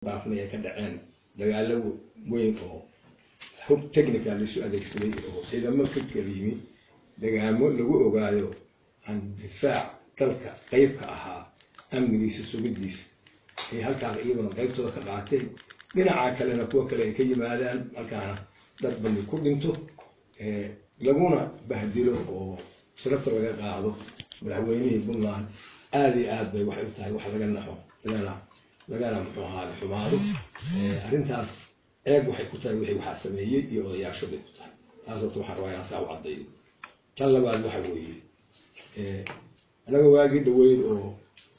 dhaafnay ay ka dhaceen dagaalo weyn oo hub technical laisu adeegsaday oo ciidamo ka kala yimi dagaamo lagu ogaayo aan difaac dalka qayb ka ahaa amnigiisa sugidiisa ay halkaas iyaguna qaybtooda ka qaateen dhinaca kalena kuwa kale ay ka yimaadaan halkaana dad bani ku dhinto laguna bahdilo oo sharafta laga qaado madaxweynihii puntland aada iyo aad bay waxay u tahay wax laga naxo lagana lagana muxuu ahaada xumaado arrintaas ceeb waxay ku tahay wixii waxaa sameeyey iyo odayaasho bay ku tahay taas horta waxaan rabaa inaan saa u caddayo tan labaad waxa weeye anaga waagii dhaweyd oo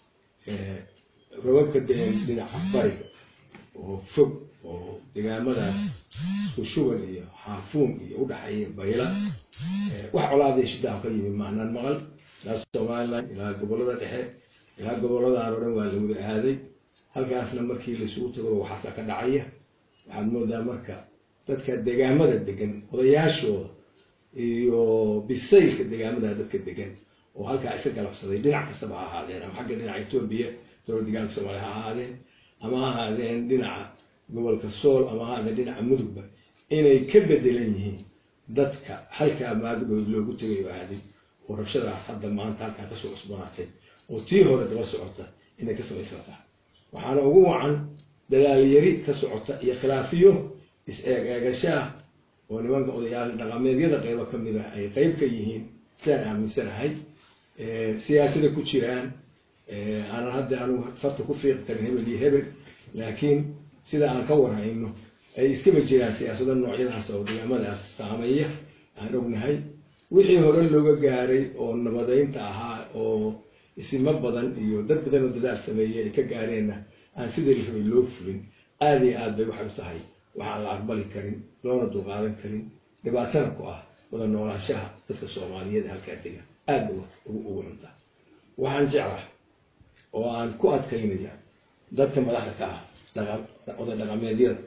rababka deen dhinaca bariga oo fog oo degaamadaas ushuban iyo xaafuun iyo udhaxeeya bayla wax colaadii shidaan ka yimi maanaan maqal ilaa somalilan ilaa gobolada dhexe ilaa goboladaan oo dhan waa la wada aaday halkaasna markii laisugu tago waxaasa ka dhacaya waxaad moodaa marka dadka degaamada degan odayaashooda iyo bisaylka degaamada dadka degan oo halkaa isa galabsaday dhinac kastaba ha ahaadeen ama xagga dhinaca etoobiya dowlad degaanka soomaaliya ha ahaadeen ama ha ahaadeen dhinaca gobolka sool ama ha ahaadeen dhinaca mudugba inay ka bedelan yihiin dadka halkaa maagdhood loogu tegay oo aaday oo rabshada hadda maanta halkaa kasoo cusbanaatay oo tii hore daba socota inay ka samaysan tahay waxaana ugu wacan dadaalyari ka socota iyo khilaafiyo is-eeg eegashaah oo nimanka odayaal dhaqameedyada qaybo ka mid ah ay qayb ka yihiin sidaan aaminsanahay siyaasada ku jiraan aanan hadda anugu farta ku fiiqi karin hebel iyo hebel laakiin sida aan ka warhayno ay iskaba jiraan siyaasado noocyadaas oo degaamadaas saameeya aan ognahay wixii hore looga gaaray oo nabadeynta ahaa oo isimo badan iyo dad badan oo dadaal sameeyey ay ka gaareenna aan sidii la rabay loo fulin aada iyo aad bay waxay u tahay waxaan la aqbali karin loona dulqaadan karin dhibaatana ku ah wada noolaanshaha dadka soomaaliyeed halkaa dega aad ba ugu cuntaa waxaan jeclaa oo aan ku adkaynaya dadka madaxda ka ah oday dhaqameedyada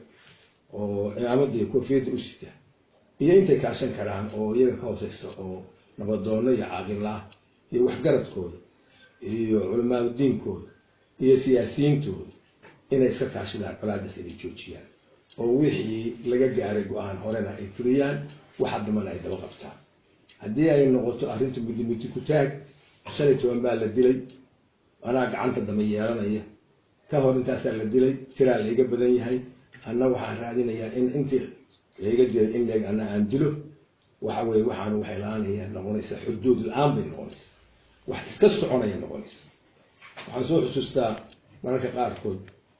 oo cimaamadii koofiyadda u sita iyo intay kaashan karaan oo iyaga ka hooseysa oo nabadoono iyo caaqillah iyo waxgaradkooda iyo culamaadudiinkooda iyo siyaasiyiintooda inay iska kaashadaan colaadaas inay joojiyaan oo wixii laga gaaray go-aan horena ay fuliyaan waxa dambana ay daba qabtaan haddii ay noqoto arrinta muddi muddi ku taag shan iyo toban baa la dilay anaa gacanta dambe yeelanaya ka hor intaasaa la dilay tiraa layga badan yahay anna waxaan raadinayaa in intii layga dilay in leeg anna aan dilo waxa weye waxaan waxay la-aanaya noqonaysaa xuduud la-aan bay noqonaysaa wax iska soconaya noqonaysa waxaan soo xusuustaa mararka qaarkood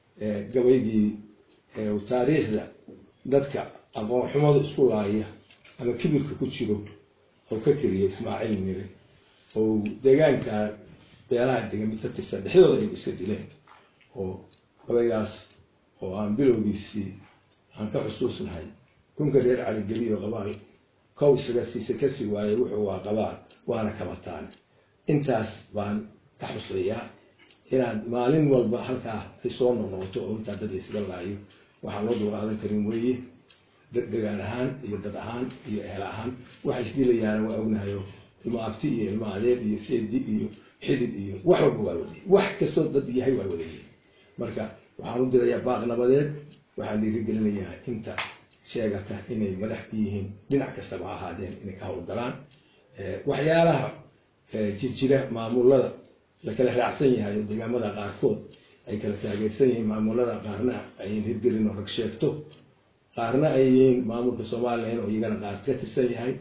gabaygii taariikhda dadka aqoon xumadu isku laaya ama kibirka ku jiro oo ka tiriya ismaaciil mire oo deegaanka beelaha degan mid ka tirsan dhexdooda ay iska dileen oo gabaygaas oo aan bilowgiisii aan ka xusuusnahay kunka reer caligeliyo qabaal kow isaga siisa kasi waayey wuxuu waa qabaal waana kabataane intaas baan ka xuseeyaa inaad maalin walba halkaa ay soo noqnoqoto oo intaa dad laysaga laayo waxaan loo dulqaadan karin weeye degaan ahaan iyo dad ahaan iyo ehel ahaan waxay isdilayaana waa ognahayo ilmo abti iyo ilmo adeer iyo seedi iyo xidid iyo wax walba waa wadayay wax kastoo dad yahay waa wadayay marka waxaan u dirayaa baaq nabadeed waxaan dhiirigelinayaa inta sheegata inay madax yihiin dhinac kastaba ha ahaadeen inay ka howlgalaan waxyaalaha jirjira maamulada la kala raacsan yahay oo deegaamada qaarkood ay kala taageersan yihiin maamulada qaarna ayn hirgelin oo rag sheegto qaarna ay yihiin maamulka somalilan oo iyagana qaar ka tirsan yahay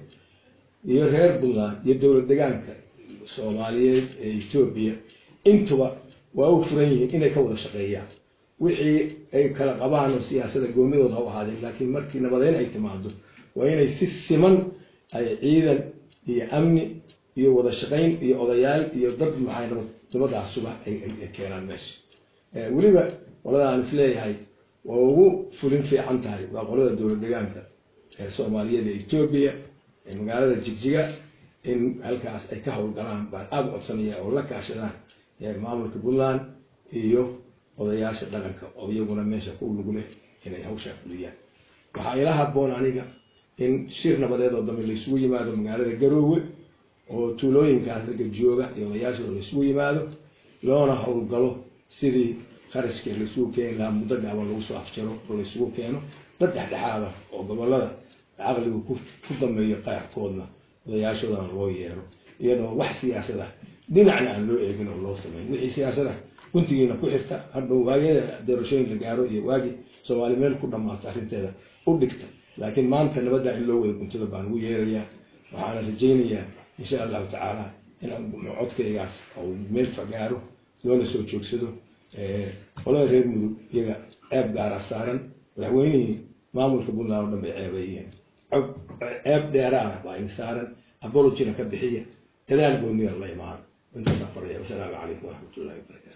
iyo reer puntland iyo dowlad degaanka soomaaliyeed ee etoobiya intuba waa u furan yihiin inay ka wada shaqeeyaan wixii ay kala qabaan oo siyaasada goonidooda ha u ahaadeen laakiin markii nabadeyn ay timaado waa inay si siman ay ciidan iyo amni iyo wada shaqayn iyo odayaal iyo dad maxay nabadaasuba ay keenaan meesha weliba qolada aan isleeyahay waa ugu fulin fiican tahay waa qolada dowlad degaanka ee soomaaliyeed ee etoobiya ee magaalada jigjiga in halkaas ay ka howlgalaan baan aada u codsanaya oo la kaashadaan maamulka puntland iyo odayaasha dhaqanka oo iyaguna meesha ku lug leh inay hawshaa fuliyaan waxaa ila haboon aniga in shir nabadeed oo dambe laysugu yimaado magaalada garoowe oo tuulooyinkaas ragga jooga iyo odayaashooda laysugu yimaado loona howlgalo sidii kharashkii laisugu keeni lahaa muddo gaaban lagu soo afjaro oo laysugu keeno dad dhexdhexaada oo gobolada caqligu ku ku dameeyo qaarkoodna odayaashoodana loo yeero iyadoo wax siyaasada dhinacna aan loo eegin oo loo sameyn wixii siyaasada guntigiina ku xirta hadhow waagiyada doorashooyin la gaaro iyo waagi soomaali meel ku dhammaato arrinteeda u dhigta laakiin maanta nabadda in loo wada guntada baan ugu yeerayaa waxaana rajaynayaa insha allahu tacaala in codkaygaas uu meel fagaaro loona soo joogsado qolada reer mudug iyaga ceeb gaara saaran madaxweynihii maamulka puntland oo dhan bay ceebeeyeen ceeb dheeraana baa in saaran abologina ka bixiya dadaal gooniya la imaano intaasaan faraya wasalaamu calaykum waraxmatullahi wabarakaatu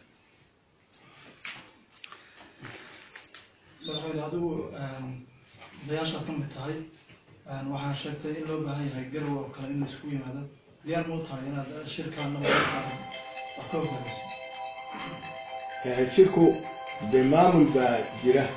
madaxweyne adigu odayaashaad ka mid tahay waxaan sheegtay in loo baahan yahay garow oo kale in la isku yimaado diyaar mau tahay inaad shirkaan nabadaan wax ka hoggaamiso shirku de maamul baa jira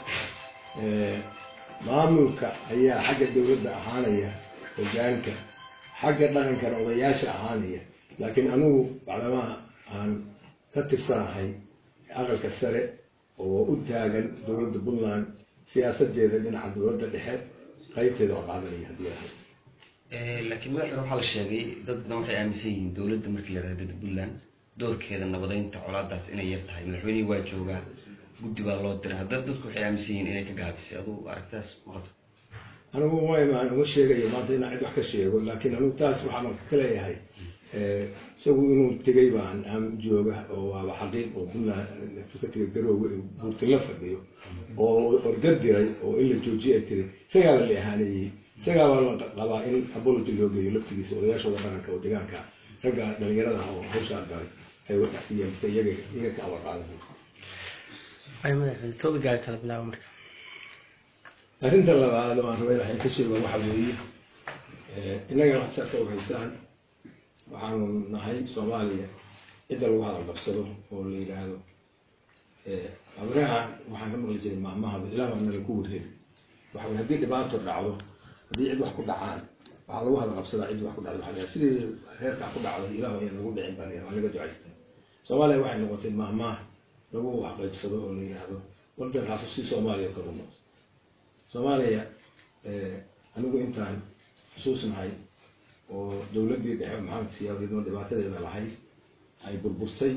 maamulka ayaa xagga dowladda ahaanaya hogaanka xagga dhaqankana odayaasha ahaanaya laakiin anigu bacdamaha aan ka tirsanahay aqalka sare oo u taagan dowladda puntland siyaasadeeda dhinaca dowladda dhexe qaybteeda oo qaadanaya haddii ahay laakiin madaxweyne waxaa la sheegay dad badan waxay aaminsan yihiin dowladda markii la yidhahdo puntland doorkeeda nabadeynta colaadaas inay yar tahay madaxweynihii waa joogaa guddi baa loo diray haddana dadku waxay aaminsan yihiin inay ka gaabisay adugu aragtaas maqalka anigu waan uga sheegaya maanta inaan cid wax ka sheego laakiin anigu taas waxaan ka leeyahay isagu inuu tegay baan aan jooga oo waaba xaqiiq oo puntland ka tegay garoowe buurtin la fadhiyo oo orga diray oo in la joojiye ay tiri isagaaba la ahaaneeyey isagaaba la qabaa in apology loo geeyo laftigiisa odayaashooda dhaqanka oo deegaanka ragga dhalinyarada oo hawshaa galay ay waxsiiyeen iyaga iyaga ka amar qaadan ay madaxweyne toobigaaga kala bilaabo marka arrinta labaad oo aan rabay waxay ka sheego waxa weeye innaga waxtarka u haysaan waxaanu nahay soomaaliya cidda lagu hadal qabsado oo la yidhaahdo abraha waxaan ka maqli jiray maamahada ilaah waa nala ku warheeri waxa weye haddii dhibaato dhacdo haddii cid wax ku dhacaan waxaa lagu hadal qabsadaa cid wax ku dhacdo waxaa sidii reerkaa ku dhacday ilaah ayaa nagu dhicin baan waa laga ducaystay soomaaliya waxay noqotay maahmaah lagu waxqaybsado oo la yidhaahdo waddankaasu si soomaaliya kagu noqdo soomaaliya anigu intaan xusuusnahay oo dowladdii dhexe maxamed siyaadidoo dhibaatadeeda lahayd ay burburtay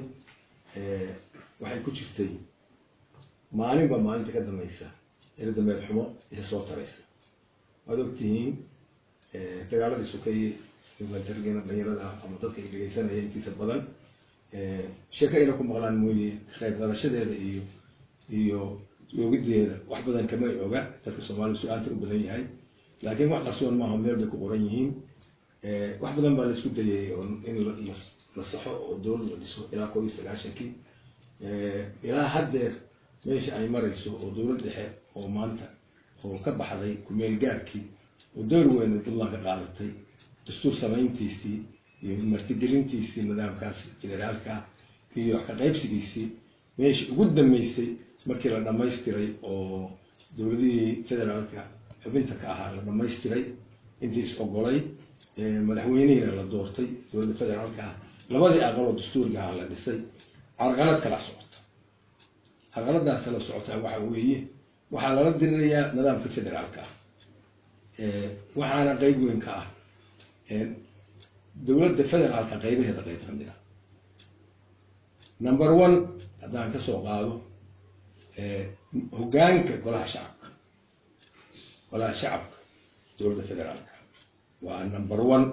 waxay ku jirtay maalinba maalinta ka dambaysa eradambeed xumo isa soo taraysa waad ogtihiin dagaaladii sukeye dargeena dhalinyarada ama dadka ay dhegeysanaya intiisa badan sheeko ayna ku maqlaan mooye qayb qaadashadeeda iyo iyo yoogideeda wax badan kamay oga dadka soomaalida su-aalta u badan yahay laakiin wax qarsoon maaha meel bay ku qoran yihiin wax badan baa laisku dayay oo in la saxo oo dowlad la dhiso ilaa koo iyo sagaashankii ilaa haddeer meesha ay marayso oo dowlad dhexe oo maanta oo ka baxday kumeel gaarkii oo door weyn puntland ka qaadatay dastuur samayntiisii iyo martigelintiisii nidaamkaas federaalka iyo ka qaybsigiisii meeshii ugu dambeysay markii la dhamaystiray oo dowladihii federaalka xubinta ka ahaa la dhamaystiray intii is ogolay madaxweynihiina la doortay dowladda federaalka ah labadii aqaloo dastuuriga ahaa la dhisay carqalad kala socota carqaladaa kala socotaa waxa weeye waxaa lala dirinayaa nidaamka federaalka ah waxaana qeyb weyn ka ah dowladda federaalka qaybaheeda qayb ka mid ah number one haddaan kasoo qaado hogaanka golaha shacabka golaha shacabka dowladda federaalka waa number one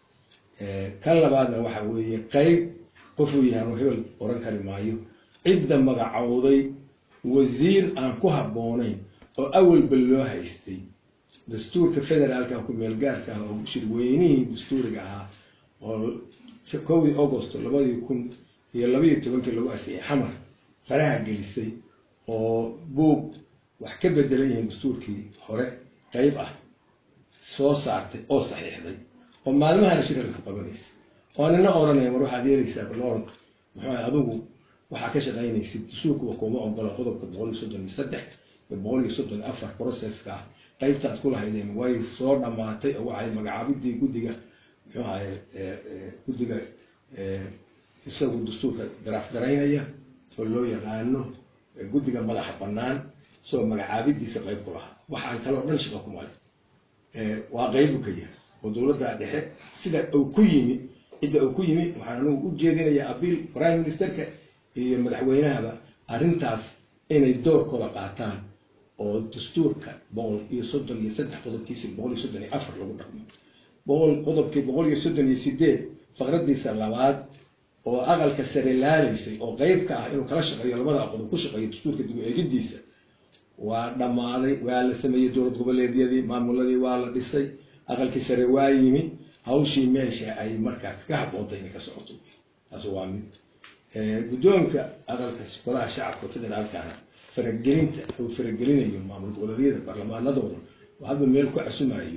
kan labaadna waxa weeye qeyb qofuu yahay anu hebel oran kari maayo cidda magacowday wasiir aan ku habboonayn oo awalba loo haystay dastuurka federaalka ku meelgaarka ah oo shirweynihii dastuuriga ahaa oo kowdii augost labadii kun iyo labaiyo tobankii lagu asiyay xamar faraha gelisay oo buug wax ka bedelan yihiin dastuurkii hore qeyb ah soo saartay oo saxiixday oo maalmahana shirka ka qabanaysa oo nina oranaya mar waxaad yeelaysaa balorod muxuu adigu waxaa ka shaqaynaysid dastuurkuwa kuma ogola qodobka boqol iyo soddon iyo saddex iyo boqol iyo soddon iyo afar processka ah qaybtaad ku lahaydeen way soo dhammaatay oo waxay magacaabidii guddiga muxuu ahay guddiga isagu dastuurka garaaf garaynaya oo loo yaqaano guddiga madaxa bannaan isagoo magacaabidiisa qayb ku lahaa waxaan kaloo dhan shaqa kuma leh waa qaybu ka yahay oo dowladda dhexe sida uu ku yimi cidda uu ku yimi waxaan anugu u jeedinayaa abiil prime ministerka iyo madaxweynahaba arrintaas inay doorkooda qaataan oo dastuurka boqol iyo soddon iyo saddex qodobkiisa boqol iyo soddon iyo afar lagu dhaqmo boqol qodobkii boqol iyo soddon iyo sideed faqradiisa labaad oo aqalka sare laalaysay oo qeyb ka ah inuu kala shaqeeyo labada qodob ku shaqeeyo dastuurka dib u eegidiisa waa dhammaaday waa la sameeyey dowlad goboleedyadii maamuladii waa la dhisay aqalkii sare waa yimi hawshii meesha ay markaa kaga haboontay inay ka socoto taas waa mid guddoonka aqalka golaha shacabka federaalkana faragelinta uu faragelinayo maamul goboleedyada baarlamaanadooda oo hadba meel ku casumayo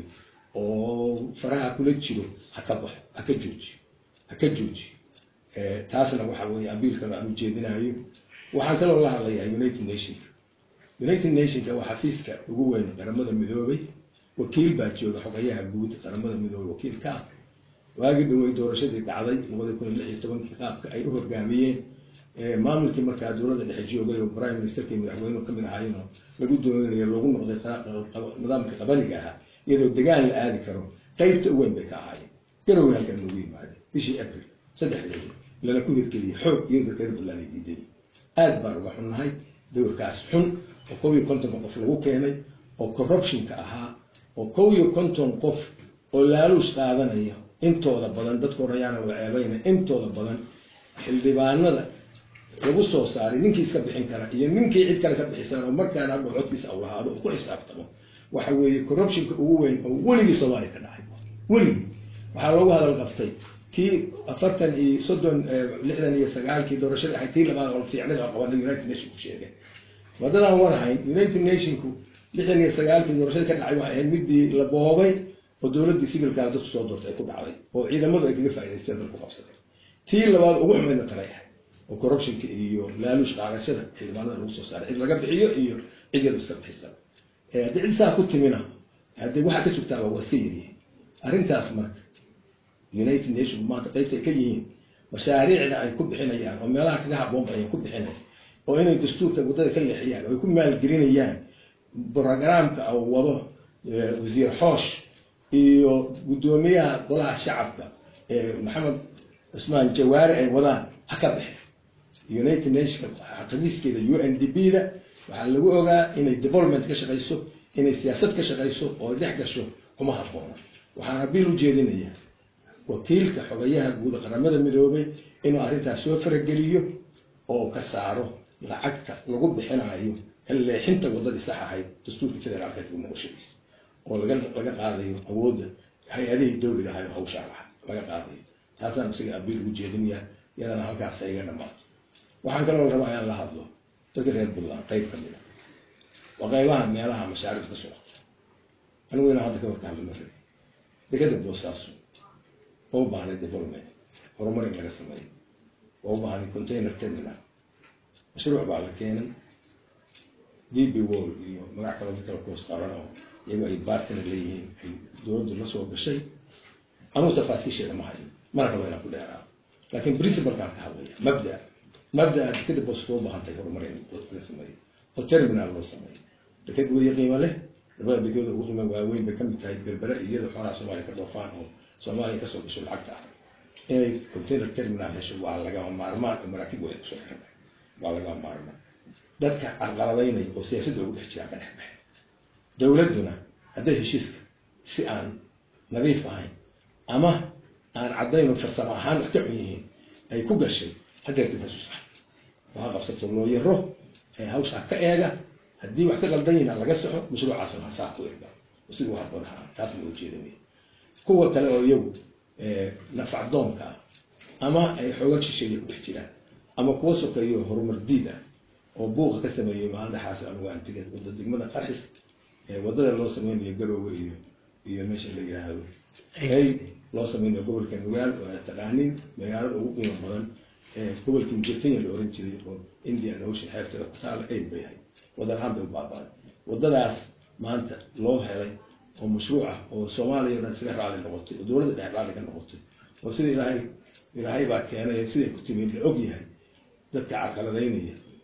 oo faraha kula jiro ha ka baxo ha ka joojiyo ha ka joojiyo taasna waxa weeye abiilkan aan ujeedinayo waxaan kaloo la hadlayaa united nationka united nationka waa xafiiska ugu weyn qaramada midoobay wakiil baa jooga xogayaha guud qaramada midoobay wakiil ka ah waagii dhawey doorashadii dhacday labada kun iyo lix iyo tobankii qaabka ay u hogaamiyeen maamulkii markaa dowladda dhexe joogay oo prime ministerka iyo madaxweynuhu kamid ahaayeenoo lagu doonanayo loogu noqday nidaamka qabaliga ahaa iyadoo degaan la aadi karo qaybta u weyn bay ka ahaayeen garowe halkan loogu yimaadeen bishii april saddexdeedi lana ku hirgeliyey xoog iyadoo reer buntland ay diiday aad baan uga xunnahay dowrkaas xun oo kow iyo kontonka qof lagu keenay oo corruptionka ahaa oo kow iyo konton qof oo laaluus qaadanaya intooda badan dadka orayaana wada ceebayna intooda badan xildhibaanada lagu soo saaray ninkii iska bixin kara iyo ninkii cid kale ka bixisan oo markaana hadhow codkiisa aw lahaado oo ku xisaabtamo waxa weeye corruptionka ugu weyn oo weligii soomaaliya ka dhacay weligii waxaa loogu hadal qaftay kii afartan iyo soddon lixdan iyo sagaalkii doorashadii ahayd tii labaad oo fiicnada oo qabanay united nation ku sheegeen wadadaan warahayn united nationku lixdan iyo sagaalkii doorashadii ka dhacay waxay ahayd midii la boobay oo dowladdii sibilkaa dadku soo doortay ay ku dhacday oo ciidamadu ay kaga faa'idaysteen dalku qabsadeen tii labaad ugu xumaydna talay ahayd oo corruptionka iyo laaluush qaadashada xildhibaanada lagu soo saaray cid laga bixiyo iyo cid yadu iska bixisa haddii cid saa ku timina haddii waxaa ka sugtaaba waa iska yaryihiin arrintaas marka united nation maanta qaybta ay ka yihiin mashaariicda ay ku bixinayaan oo meelaha kaga haboonba ay ku bixinayaan oo inay dastuurka waddada ka leexiyaan oo ay ku maalgelinayaan brogramka oo wado wasiir xoosh iyo guddoomiyaha golaha shacabka maxamed cusmaan jawaari ay wadaan ha ka bixin united nation xaqiiskeeda u n d b da waxaa lagu ogaa inay development ka shaqayso inay siyaasad ka shaqayso oo dhex gasho kuma haboono waxaan abiil u jeedinayaa wakiilka xogayaha guud qaramada midoobay inuu arrintaas soo farageliyo oo ka saaro lacagta lagu bixinayo leexinta waddadii sax ahayd dastuurka federaalka dib noqoshadiisa oo laga laga qaadayo awoodda hay-adihii dawliga ahayo hawshaa laha laga qaadayo taasaan isaga abiil ugu jeedinayaa iyadana halkaas iga dhamaato waxaan kaloo rabaa inaan la hadlo dadka reer puntland qayb ka mida waa qaybaha meelaha mashaariicda ka socota anigu inaan hadda ka warkaanla ma rabi degada boosaaso waa u baahnay development horumar in laga sameeyo waa u baahnay container terminal mashruuc baa la keenay d b wall iyo magac kaloo dadkala kuhoos qaran oo iyagu ay baartina leeyihiin ay dowladdu la soo gashay anugu tafaasiisheeda ma hayo mana rabo inaan ku dheeraa laakiin principalkaan ka hadlaya mabda mabdaa dekada boos loo baahan tahay horumar in la sameeyo oo terminal loo sameeyo dekad weeye qiimo leh labada dekada ugu qiimo waaweyn bay kamid tahay berbere iyada xoolaha soomaaliya ka dhoofaan oo soomaaliya kasoo gasho lacagta ah inay container terminal hesho waa lagama maarmaan oo maraakiib way kusoo xiran waa lagama maarmaan dadka carqaladaynaya oo siyaasadda ugu dhex jiraan ka dhex baxay dowladduna hadday heshiiska si aan nadiif ahayn ama aan caddayn oo farsamo ahaan wax ka xun yihiin ay ku gashay haddeer dib hasus ah waha qabsato loo yaro ee hawshaa ka eega haddii wax ka qaldan yihiin laga soxo mashruucaasuna hasaa ku erga siduu haboon ahaa taasna loo jeedinaya kuwa kale oo iyagu nafacdoonka ah ama ay xooga shisheeya ku dhex jiraan ama kuwa sokeeyo horumar diid ah oo buuqa ka sameeyey maalintaxaas anugu antiga wada degmada qarxis wadada loo sameynayo garoowe iyo iyo meesha la yidhaahdo ay loo sameynayo gobolka nugaal oo taqaanin magaalada ugu qiimo badan gobolkii mujirtanya la oran jiray oo indian ocean xeebteeda ku taala aid bay ahayd wadalahaan bay u baabaaday wadadaas maanta loo helay oo mashruuc ah oo soomaaliya o dhan isaga raalli noqotay oo dowladda dhex raalli ka noqotay oo sida ilaahay ilaahay baa keenay siday ku timi la og yahay dadka carqaladaynaya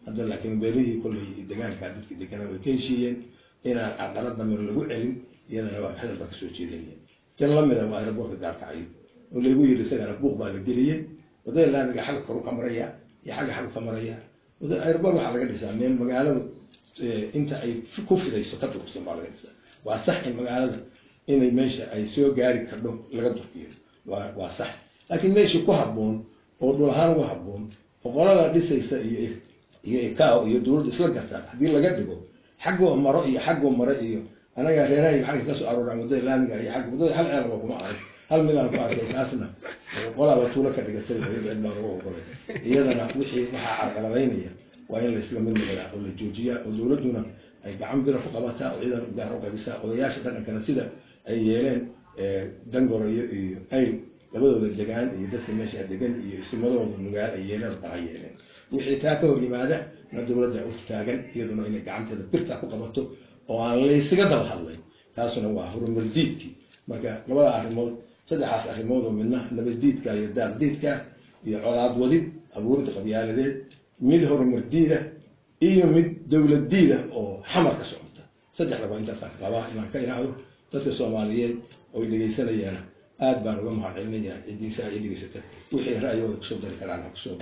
hadda laakiin beelihii kolley degaanka dadkii deganaa way ka heshiiyeen inaan caqalad damir lagu celin iyadana waa hadal baa kasoo jeedinaya tan lamida waa aeroboortka gaarkacyo oo laygu yidhi isagana buuq baa la geliyey wadada laamiga xagga koru ka maraya iyo xagga xaggu ka maraya aeroboort waxaa laga dhisaa meel magaaladu inta ay ku fidayso ka durugsan baa laga dhisaa waa sax in magaalada inay meesha ay soo gaari kardho laga durkiyo waa waa sax laakiin meeshii ku habboon oo dhul ahaan ugu habboon boqolada dhisaysa iyo iyo ikao iyo dowladda isla gartaan haddii laga dhigo xaggoo maro iyo xaggoo maro iyo anaga reeraha iyo xagga kasoo arooraan waddada laamiga iyo xagga waddada hal ceelba kuma arag hal midaan ku arkay taasna qolaaba tuulo ka dhigatay cid baa lagu ogolay iyadana wixii waxaa carqaladaynaya waa in laysla mid noqdaa oo la joojiyaa oo dowladduna ay gacan bira ku qabataa oo ciidan gaar u qabisaa odayaasha dhaqankana sida ay yeeleen dangoro iyo iyo ayl labadooda degaan iyo dadka meesha degan iyo isimadooda nugaal ay yeeleen oo kala yeeleen wixii taa ka hor yimaada na dowladda u taagan iyaduna inay gacanteeda birta ku qabato oo aan laysaga daba hadlay taasuna waa horumardiidkii marka labada arrimood saddexaas arrimood oo midna nabaddiidka iyo daardiidka iyo colaad wadid abuuridda qabyaaladeed mid horumardiida iyo mid dowladdiida oo xamar ka socota saddexdaba intaasaan rabaa inaan ka ilaahdo dadka soomaaliyeed oo dhegaysanayana aad baan uga mahad celinayaa cidiisa ay dhegaysata wixii ra'yigooda kusoo dari karaan ha kusoo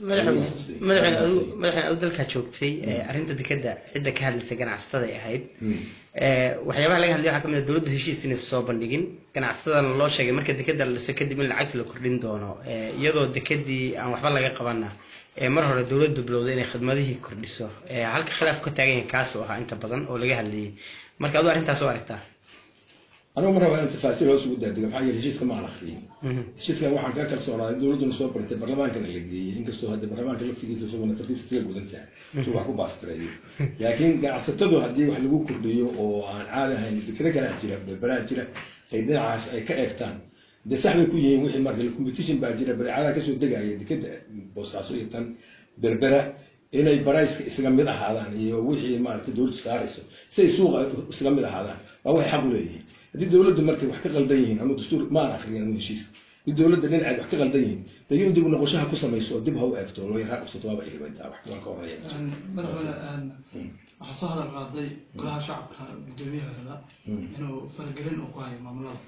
madaxweyne adu dalkaa joogtay arrinta dekeda cidda ka hadlaysa ganacsatada ay ahayd waxyaabaha laga hadlay waxaa kamid a dowladdu heshiis inaysa soo bandhigin ganacsatadana loo sheegay marka dekeda la dhiso kadib in lacagta la kordhin doono iyadoo dekedii aan waxba laga qabana mar hore dowladdu bilowday inay khidmadihii kordhiso halka khilaaf ka taagan yahay kaas oo ahaa inta badan oo laga hadlayay marka aduu arrintaas oo aragtaa anigu mar rabaa in tafaasiil hoos ugu daadiga maxaa yeele heshiiska ma aan akriyin heshiiskan waxaan ka kalsoonaaday dowladduna soo bartay barlamaankana la geeyey inkastoo hadda barlamaanka laftigiisa isaguna kartiisa sida gudan tahay si wax ku baastireeyo laakiin ganacsatadu haddii wax lagu kordhiyo oo aan caadi ahayn dekado kalaa jira berberaha jira ay dhinacaas ay ka eegtaan dee sax bay ku yihiin wixii marka competition baa jira badeecadaha kasoo degaya dekada boosaaso iyo tan berbera inay barayska isaga mid ahaadaan iyo wixii maaragtay dowladdu saarayso si ay suuqa isaga mid ahaadaan waa waxay xaq u leeyihiin haddii dowladda markay wax ka qaldan yihiin ama dastuur maan akriyan ama heshiis haddii dowladda dhinaceed wax ka qaldan yihiin dee in dib u noqoshaha ku samayso oo dib ha u eegto loo yaraa qabsato waaba iribantaa wax kuwan ka horeeya madaxweyne waxaa soo hadal qaaday golaha shacabka gudoomiyahooda inuu faragelin uu ku hayo maamulada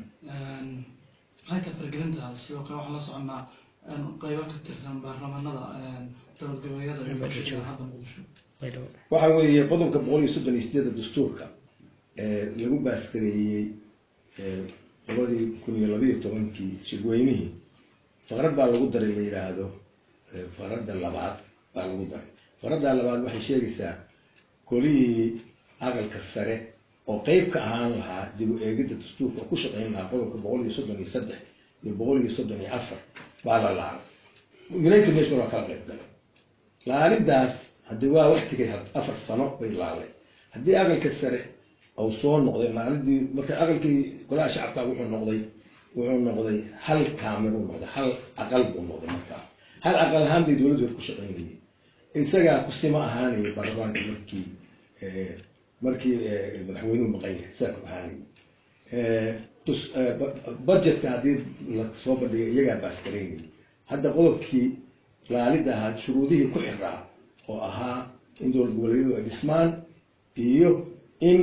maxay ka faragelintaas sidoo kale waxaan la soconaa qaybo ka tirsan baarlamaanada dowlad goboleedyada iyo bulshada hadda muqdisho waxa weeye qodobka boqol iyo soddon iyo sideeda dastuurka lagu baaskareeyey labadii kun iyo labayo tobankii shirweynihii faqrad baa lagu daray la yidhaahdo faqradda labaad baa lagu daray faqradda labaad waxay sheegaysaa kolihii aqalka sare oo qeyb ka ahaan lahaa dib u eegidda dastuurka oo ku shaqeyn lahaa qodobka boqol iyo soddon iyo saddex iyo boqol iyo soddon iyo afar baa la laalay united nation waa kala qeyb galay laalidaas haddii waa waktigay afar sano bay laalay haddii aqalka sare ou soo noqday maalidii marka aqalkii golaha shacabka wuxuu noqday wuxuu noqday hal kaamir uu noqday hal aqal buu noqday markaa hal aqal ahaan bay dowladdu ku shaqaynayay isagaa kusima ahaanayay baarlamaanka markii markii madaxweynuhu maqan yahay saa ku ahaanayay budgetka haddii la soo bandhigay iyagaa baaskaraynayay hadda qodobkii laalida ahaa shuruudihii ku xiraa oo ahaa in dowlad goboleedyadu ay dhismaan iyo in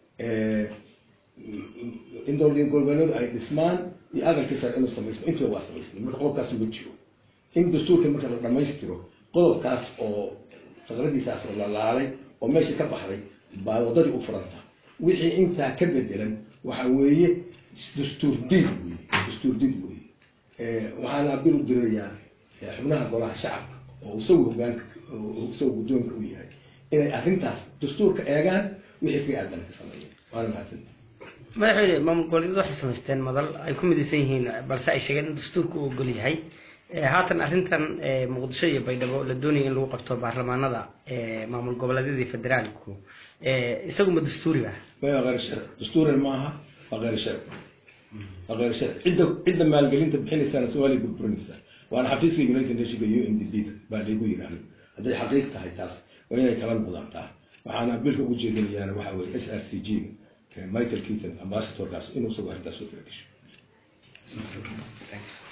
in dowlad goboleedyadu ay dhismaan iyo aqalkii sare inuu samaysmo intuba waa samaysmay marka qodobkaas ma jiro in dastuurka marka la dhammaystiro qodobkaas oo faqradiisaas oo la laalay oo meesha ka baxday baa waddadii u furanta wixii intaa ka bedelan waxa weeye dastuur did wey dastuur did weeye waxaana abil u dirayaa xubnaha golaha shacabka oo isagu hogaanka isagu guddoonka u yahay inay arrintaas dastuurka eegaan wixii ka aadan ka sameeyeen waana mahadsanta madaxweyne maamul goboleedyadu waxay samaysteen madal ay ku midaysan yihiin balse ay sheegeen in dastuurka uu ogol yahay haatan arrintan muqdisho iyo baydhabo la doonaya in lagu qabto baarlamaanada maamul goboleedyadii federaalku isaguma dastuuri ba waa غير sharci dastuuran maaha waa غير sharci waa غير sharci cidda cidda maalgelinta bixinaysaana soomaaliya burburinaysaa waana xafiiska united nationka u n d b baa laygu yidhaahdo hadday xaqiiq tahay taas waa inay kala noqdaataa waxaana bilka ugu jeedinayaana waxa weeye s r c g michael keaton ambassadorkaas inuu isagu arrintaas u kala gasho